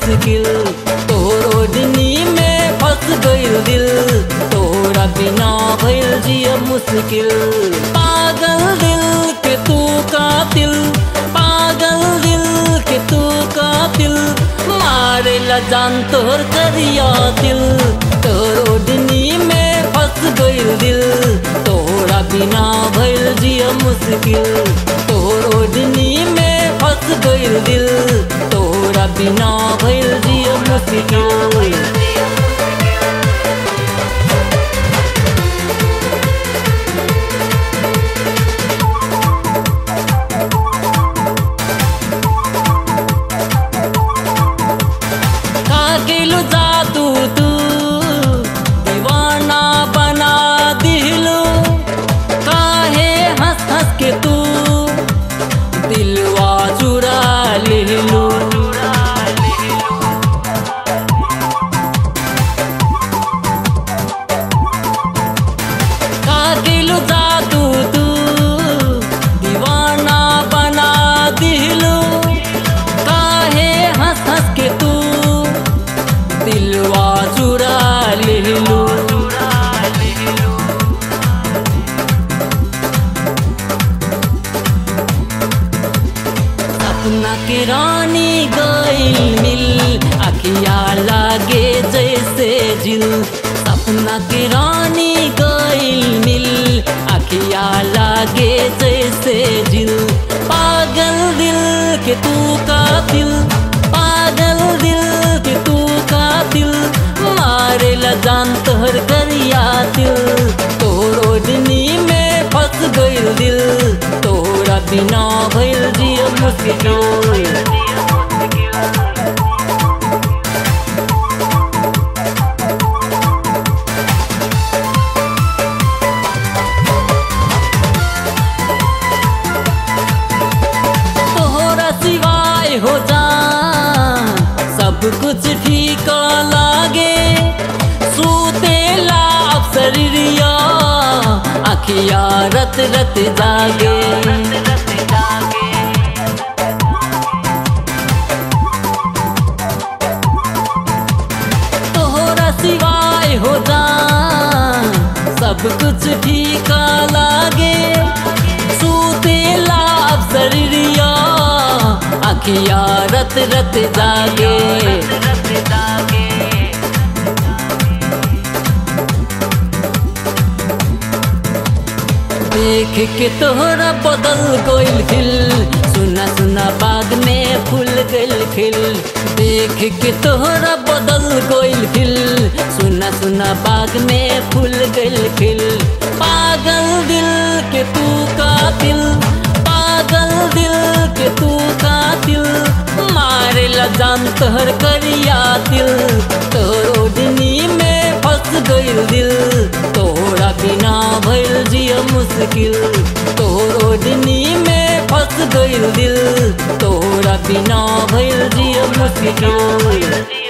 मुश्किल तोर ओढ़नी में फंस गइल दिल तोरा बिना भइल जिया मुश्किल पागल दिल के तू कातिल पागल दिल के तू कातिल मारे ला जान तोर करिया दिल तोर ओढ़नी में फंस गइल दिल तोरा बिना भइल जिया मुश्किल तोर ओढ़नी में फंस गइल दिल तोरा बिना भइल जिया मुश्किल कागिलु जादू तू दीवाना बना दिलू काहे हंस हंस के तू दिलवा चुरा लिलू कागिलु जादू तू दीवाना बना दिलू काहे हंस हंस के तू दिलवा चुरा लिलू सपना के रानी गई मिल अखिया लागे जैसे जिल सपना के रानी गई मिल अखिया लागे जैसे जिल पागल दिल के तू कातिल पागल दिल के तू कातिल मारे ला जान तोहर करिया दिल तोर ओढ़नी में फंस गइल दिल तोरा बिना भइल जिया मुश्किल तोहरा सिवाय हो जा सब कुछ ठीक लागे सूतेला शरीरिया अखिया रत रत जागे तोहरा सिवाय हो जा सब कुछ ठीक लागे सूतेला शरीरिया अखिया रत रत जागे देख के तोहरा बदल गइल खिल सुना सुना बाग में फूल गइल खिल देख के तोहरा बदल गइल खिल सुना सुना बाग में फूल गइल खिल पागल दिल के तू कातिल पागल दिल के तू कातिल मारे ला जान तोहर करिया दिल तोर ओढ़नी में फंस गइल दिल तोरा बिना भइल जिया मुश्किल तोर ओढ़नी में फंस गइल दिल तोरा बिना भइल जिया मुश्किल